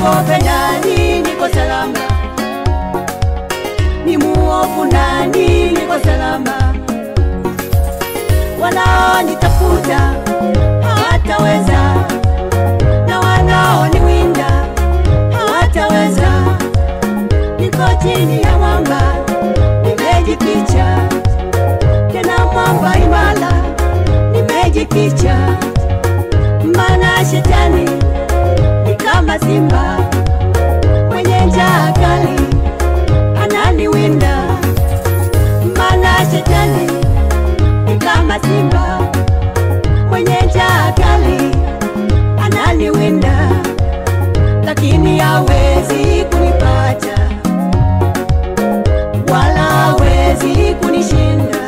Nimwogope nani? Niko salama. Ni muovu nani? Niko salama. Wanaonitafuta hawataweza, na wanaoniwinda hawataweza. Niko chini ya mwamba, nimejificha tena mwamba imara, nimejificha maana shetani ni kama simba mwenye njaa kali ananiwinda, maana shetani ni kama simba mwenye njaa kali ananiwinda, lakini hawezi kunipata wala hawezi kunishinda.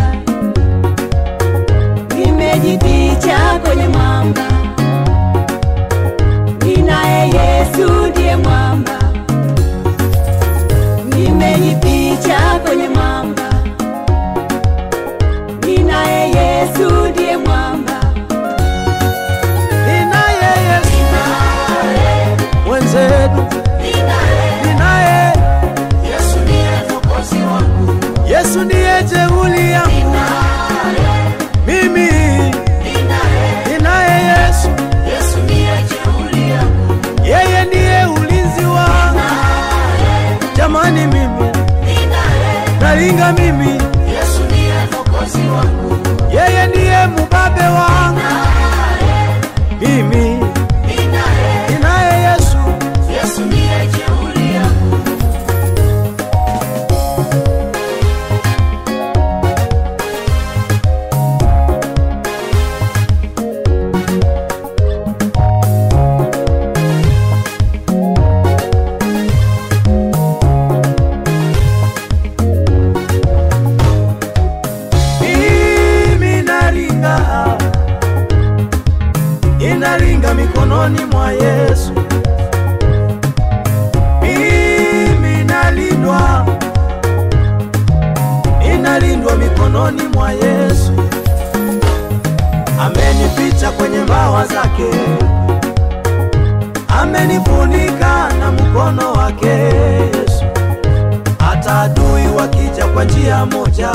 Nimejificha kwenye mwamba, ninaye Yesu ndiye mwamba. Nimejificha kwenye mwamba, ninaye Yesu ndiye mwamba. ninaye Yesu mwenzetu, ninaye Yesu ndiye jeuli yangu mimi, ninaye Yesu, yeye ndiye ulinzi wangu jamani, mimi nalinga mimi, yeye ndiye mubabe wangu mimi, ninaye Yesu mimi nalinga, inalinga mikononi mwa Yesu. Mimi nalindwa, inalindwa mikononi mwa Yesu. Amenificha kwenye mbawa zake, amenifunika na mkono wake Yesu. Hata adui wakija kwa njia moja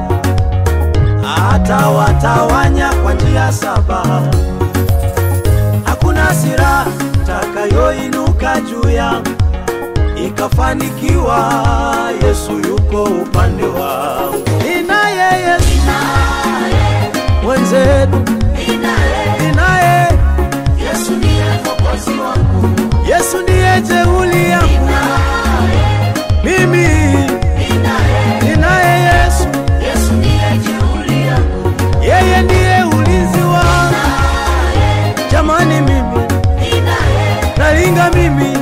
atawatawanya kwa njia saba. Hakuna silaha takayoinuka juu yangu ikafanikiwa. Yesu yuko upande wangu, ninaye Yesu mwenzetu, ninaye Yesu ndiye jeuli yangu mimi, ninaye Yesu yeye ndiye ulinzi wangu jamani, mimi nalinga mimi,